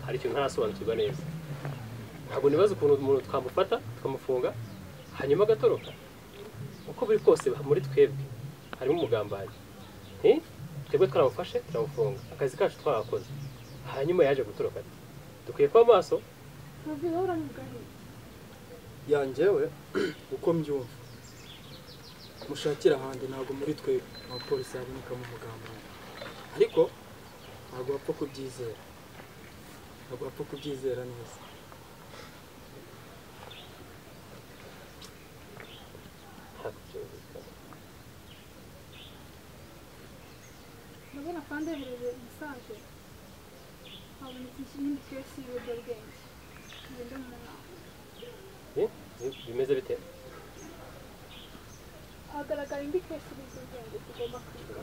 hari ikintu ntarasobanukirwa neza ntabwo nibaza ukuntu umuntu twamufata tukamufunga hanyuma agatoroka uko biri kose muri twebwe harimo umugambanyi nti twebwe twaramufashe turamufunga akazi kacu twarakoze hanyuma yaje gutoroka ati dukwiye kuba maso yanjyewe uko mbyumva mushakira ahandi ntabwo muri twe abapolisi habonekamo umugambanyi ariko ntabwo bapfa kubyizera ntabwo bapfa kubyizera neza ntabwo byumvikana ndabona kandi yahereje mesaje habonetse ikindi kesi y'ibiyobyabwenge ngende mu nama Bi- bi- bimeze bite hagaragara indi kesi y'ibiyobyabwenge tugomba kwiga